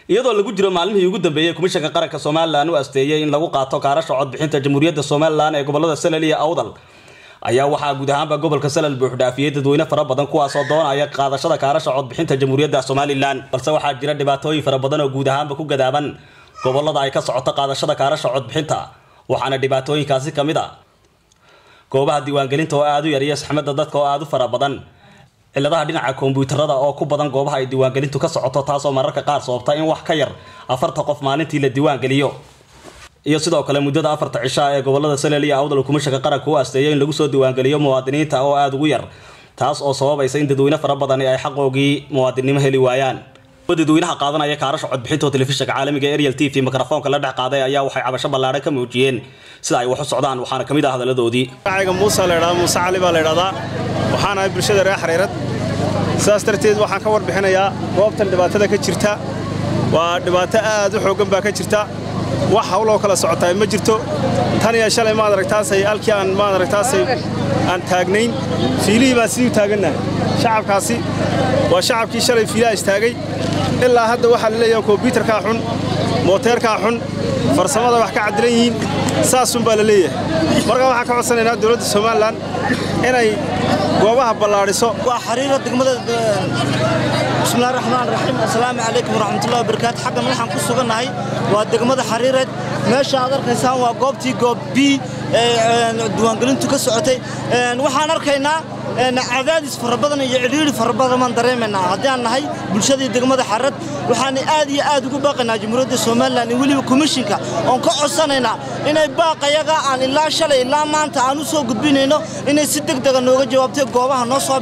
iyadoo lagu jiro maalmihii ugu dambeeyey komishanka qaranka somalilan u asteeyey in lagu qaato kaarasha codbixinta jamhuuriyadda somalilan ee gobolada salal iyo awdal ayaa waxaa guud ahaanba gobolka salal buuxdhaafiyey dadweyne fara badan kuwaasoo doonaya qaadashada kaarasha codbixinta jamhuuriyadda somalilan balse waxaa jira dhibaatooyin fara badan oo guud ahaanba ku gadaaban gobolada ay ka socoto qaadashada kaarasha codbixinta waxaana dhibaatooyinkaasi ka mid a goobaha diiwaangelinta oo aada u yar iyo saxmada dadka oo aada u fara badan ciladaha dhinaca kombiyuutarada oo ku badan goobaha ay diiwaangelintu ka socoto taasoo mararka qaar sababta in wax ka yar afarta qof maalintii la diiwaangeliyo iyo sidoo kale muddada afarta cishaa ee gobolada salel iyo awdal kumishanka qaranka u asteeyo in lagu soo diiwaangeliyo muwaadiniinta oo aada ugu yar taas oo sababaysa in dadweyne fara badani ay xaqoogii muwaadinnimo heli waayaan dadweynaha qaadanaya kaarasha codbixinta oo telefishinka caalamiga ariel t v mikrofoonka la dhex qaaday ayaa waxay cabasho ballaadhan ka muujiyeen sida ay wax u socdaan waxaana ka mid ah hadaladoodii magacayga muuse la ydhahdaa muuse cali baa la ydhahdaa waxaan ahay bulshada reer xariirad sidaas darteed waxaan ka warbixinayaa goobtan dhibaatada ka jirta waa dhibaato aad u xooggan baa ka jirta wax hawloo kala socotaa ma jirto tan iyo shalay maad aragtaasay halkii aan maad aragtaasay aan taagnayn fiilihii baan sidii u taagannahay shacabkaasi waa shacabkii shalay fiilaha istaagay ilaa hadda waxaa la leeyahay kombyuutarkaa xun mooteerkaa xun farsamada wax ka caddilan yihiin saasunbaa la leeyahay markaa waxaan ka codsanaynaa dowladda somalilan inay goobaha ballaadhiso waa xariira degmada bismillahi raxmaan raxiim assalaamu calaykum waraxmatullahi wabarakaatu xaggan waxaan ku sugannahay waa degmada xariireed meesha aad arkaysaan waa goobtii goob b ee diiwaangelintu ka socotay waxaan arkaynaa cadaadis fara badan iyo cidhiidhi fara badan baan dareemaynaa haddii aan nahay bulshadii degmada xariirad waxaan aad iyo aad ugu baaqaynaa jamhuuriyadda somalilan iyo weliba komishinka oon ka codsanaynaa inay baaqayaga aan ilaa shalay ilaa maanta aan u soo gudbinayno inay si deg dega nooga jawaabtay goobaha noo soo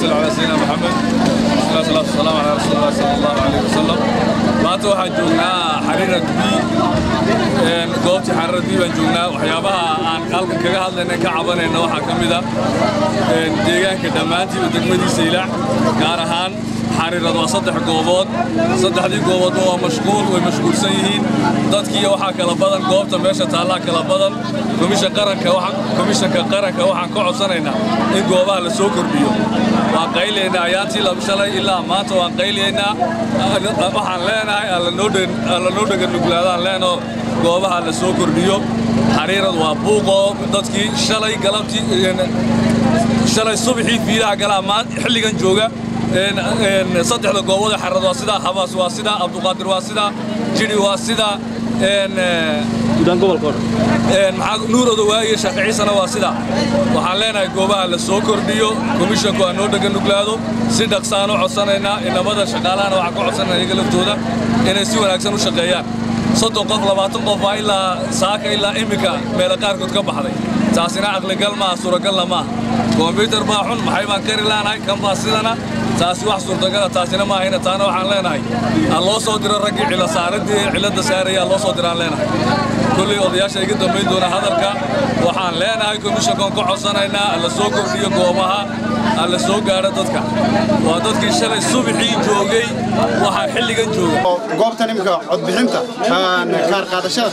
maanta waxaan joognaa xariirad b goobtii xariirad b baan joognaa waxyaabaha aan halkan kaga hadlayna ka cabanayna waxaa ka mid a deegaanka dhammaantiiba degmadiisa ilaac gaar ahaan xariirad waa saddex goobood saddexdii gooboodba waa mashquul way mashquulsan yihiin dadkii waxaa kala badan goobta meesha taallaa kala badan komishanka qaranka waxaan ka codsanaynaa in goobaha la soo kordhiyo waan qaylaynaa ayaantii shalay ilaa maanta waan qaylaynaa waxaan leenahay alla noo dheganuglaadaan leenoo goobaha la soo kordhiyo xariirad waa buuqoo dadkii shalay galabtii shalay subaxii fiilaha galaa xilligan jooga saddexda goobood ee xariirad waa sidaa habaas waa sidaa abduqaadir waa sidaa jidhi waa sidaa nuur odowaaye shaaficiisana waa sidaa waxaan leenahay goobaha la soo kordhiyo komishanku aan noo dheganuglaado si dhaqsaan u codsanaynaa inamada shaqaalahana waxaan ka codsanayna iyaga laftooda inay si wanaagsan u shaqeeyaan soddon qof labaatan qof baa ilaa saaka ilaa iminka meela qaarkood ka baxday taasina caqligal maaha suuragalla maaha kombyutar baa xun maxay baan kari laanahay kan baa sidana taasi wax suurtagala taasina maahayna taana waxaan leenahay aan loo soo diro raggii cilasaaradii cilladda saaraya aan loo soo diraan leenahay kolley odayaasha iga dambayn doona hadalka waxaan leenahay komishankoon ka codsanaynaa alla soo kordhiyo goobaha alla soo gaadho dadka waa dadkii shalay subaxii joogay waxaa xilligan jooga goobtan imika codbixinta kaar qaadashada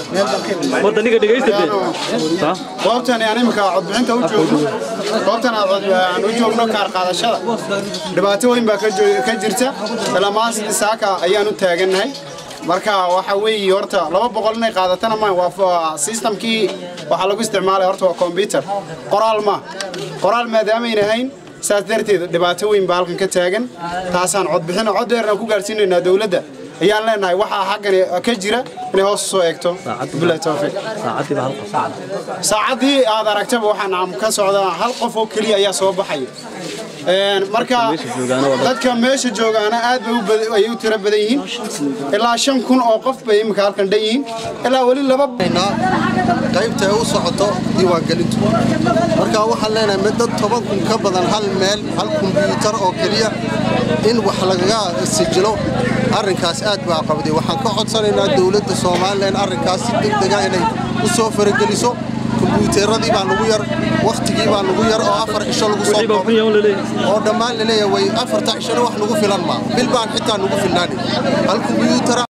goobtan aan imika codbixinta u joogno goobtan aan u joogno kaar qaadashada dhibaato weyn baa ka jirta ilamaan sidii saaka ayaan u taagannahay marka waxa weeye horta laba boqol inay qaadatana ma waa systemkii waxaa lagu isticmaalaya horta waa combyuter qoraal ma qoraal maadaamayn ahayn saas darteed dhibaato weyn baa halkan ka taagan taasaan codbixin cod dheerna ku gaarsiinaynaa dowladda ayaan leenahay waxaa xaggan ka jira inay hoos soo eegto bilahi tawfiiq saacaddii aad aragtaba waxaan ka socdaa hal qof oo keliya ayaa soo baxaya marka dadka meesha joogaana aad bay u tiro badan yihiin ilaa shan kun oo qof bay imika halkan dhan yihiin ilaa weli laba qaybta ay u socoto diiwaangelintu marka waxaan leenahay mid dad toban kun ka badan hal meel hal kumbiyuutar oo keliya in wax lagaga sijilo arrinkaas aad baa qabday waxaan ka codsanaynaa dowladda soomaalilan arrinkaas si degdega inay u soo farageliso kumbuyuuteeradii baa nugu yar wakhtigii baa nugu yar oo afar cisho lagu soo koobay oo dhammaan laleeyahay way afarta cishona wax nugu filan maa bil baan xitaa nugu filnaani hal kumbuyuutara